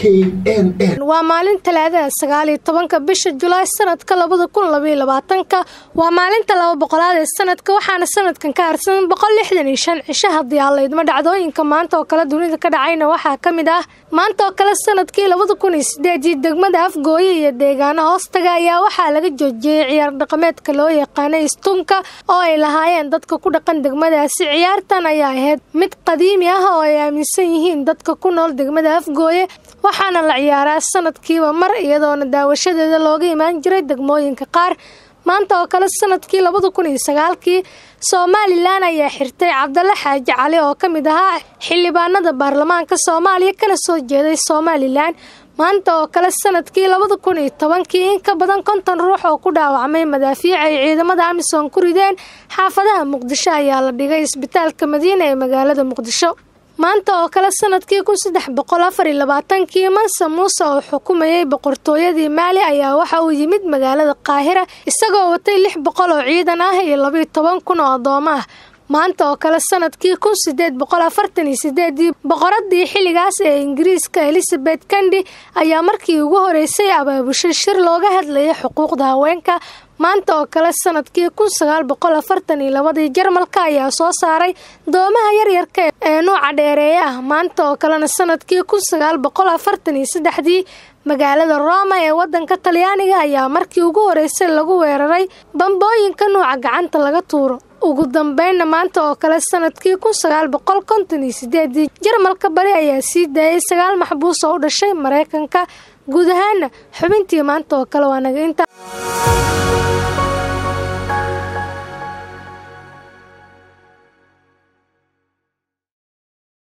n n waa maalin talaadada sagaal iyo tobanka bisha julaay sanadka labada kun labaiyo labaatanka waa maalinta laba boqolaad ee sanadka waxaana sanadkan ka harsan boqol lixdan iyo shan cisho haddii allaydma dhacdooyinka maanta oo kale dunida ka dhacayna waxaa ka mid ah maanta oo kale sanadkii labada kun iyo sideedii degmada afgooye iyo deegaano hoostaga ayaa waxaa laga joojiyey ciyaar dhaqameedka loo yaqaanay istunka oo ay lahaayeen dadka ku dhaqan degmadaasi ciyaartan ayaa ahayd mid qadiimi ah oo ay aaminsan yihiin dadka ku nool degmada afgooye waxaana la ciyaaraa sanadkiiba mar iyadoona daawashadeeda looga imaan jiray degmooyinka qaar maanta oo kale sanadkii labada kun iyo sagaalkii somalilan ayaa xirtay cabdalla xaaji cali oo ka mid ahaa xildhibaanada baarlamaanka soomaaliya kana soo jeeday somalilan maanta oo kale sanadkii labada kun iyo tobankii in ka badan konton ruux oo ku dhaawacmay madaafiic ay ciidamada amisom ku rideen xaafadaha muqdisho ayaa la dhigay isbitaalka madiina ee magaalada muqdisho maanta oo kale sanadkii kun saddex boqol afar iyo labaatankii manse muuse oo xukumayay boqortooyadii maali ayaa waxa uu yimid magaalada qaahira isagoo watay lix boqol oo ciidan ah iyo labiyo toban kun oo addoomo ah maanta oo kale sanadkii kun sideed boqol afartan iyo sideedii boqoradii xilligaas ee ingiriiska elizabeth kandi ayaa markii ugu horeysay abaabushay shir looga hadlayay xuquuqda haweenka maanta oo kale sanadkii kun sagaal boqol afartan iyo labadii jarmalka ayaa soo saaray doomaha yaryarka ee nuuca dheereeye ah maanta oo kalena sanadkii kun sagaal boqol afartan iyo saddexdii magaalada roma ee wadanka talyaaniga ayaa markii ugu horeysay lagu weeraray bambooyinka nuuca gacanta laga tuuro ugu dambeynna maanta oo kale sanadkii kun sagaal boqol konton iyo sideedii jarmalka bari ayaa sii daayay sagaal maxbuus oo u dhashay maraykanka guud ahaana xubintii maanta oo kale waa naga inta